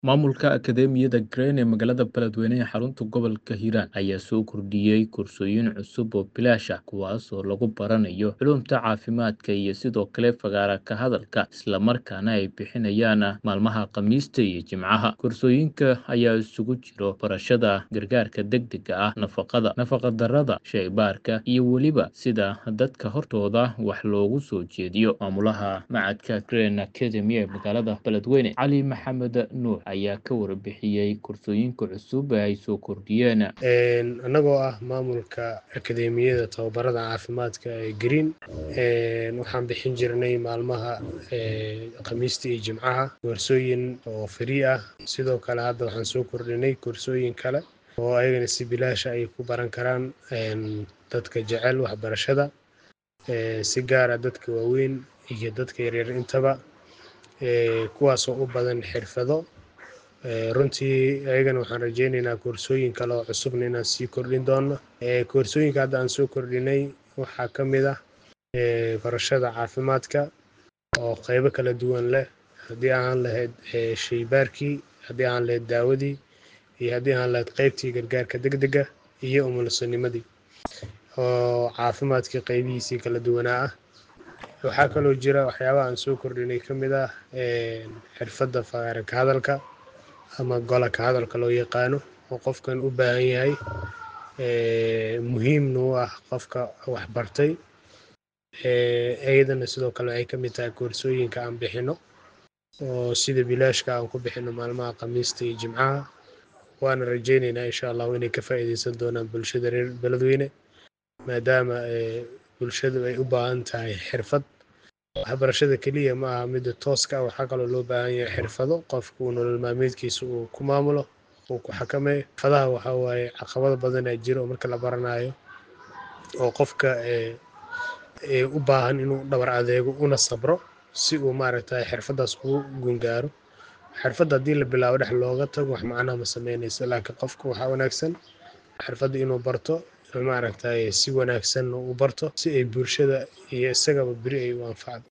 Maamulka Akadeemiyadda Green ee magaalada Beledweyne ee xarunta gobolka Hiiraan ayaa soo kordhiyey koorsooyin cusub oo bilaash ah kuwaas oo lagu baranayo culuumta caafimaadka iyo sidoo kale fagaara ka hadalka isla markaana ay bixinayaan maalmaha Khamiista iyo Jimcaha. Koorsooyinka ayaa isugu jira barashada gargaarka degdegga ah, nafaqada, nafaqa-darrada, shaybaarka, iyo weliba sida dadka hortooda wax loogu soo jeediyo. Maamulaha Machadka Green Academy ee magaalada Beledweyne, Cali Maxamed Nuur ayaa ka warbixiyey koorsooyinka cusub ee ay soo kordhiyeen. annagoo ah maamulka akadeemiyada tababarada caafimaadka ee green waxaan bixin jirnay maalmaha khamiista iyo jimcaha koorsooyin oo free ah sidoo kale hadda waxaan soo kordhinay koorsooyin kale oo ayagana si bilaasha ay ku baran karaan dadka jecel waxbarashada si gaara dadka waaweyn iyo dadka yaryar intaba kuwaasoo u badan xirfado runtii ayagana waxaan rajeyneynaa koorsooyin kale oo cusubna inaan sii kordhin doono koorsooyinka hadda aan soo kordhinay waxaa ka mid ah barashada caafimaadka oo qeybo kala duwan leh haddii aan lahayd shaybaarkii haddii aan lahayd daawadii iyo haddii aan lahayd qeybtii gargaarka degdega iyo umulisonimadii oo caafimaadkii qeybihiisii kala duwanaa ah waxaa kaloo jira waxyaabaha aan soo kordhinay ka mid ah xirfadda fagaara ka hadalka ama gola ka hadalka loo yaqaano oo qofkan u baahan yahay muhiimna u ah qofka wax bartay iyadana sidoo kale waxay ka mid tahay koorsooyinka aan bixino oo sida bilaashka aan ku bixino maalmaha khamiista iyo jimcaha waana rajeyneynaa insha allahu inay ka faa'iideysan doonaan bulshada reer beledweyne maadaama bulshadu ay u baahan tahay xirfad waxbarashada keliya ma aha midda tooska ah waxaa kaloo loo baahan yahay xirfado qofku uu nolol maalmeedkiisa uu ku maamulo uu ku xakameeyo xirfadaha waxaa waaye caqabado badan aa jira oo marka la baranayo oo qofka u baahan inuu dhabar adeego una sabro si uu maaragtay xirfadaas ugu gungaaro xirfadda haddii la bilaabo dhex looga tago wax macnaha ma sameynaysa laakiin qofka waxaa wanaagsan xirfadda inuu barto maaragtay si wanaagsan u barto si ay bulshada iyo isagaba beri ay u anfacdo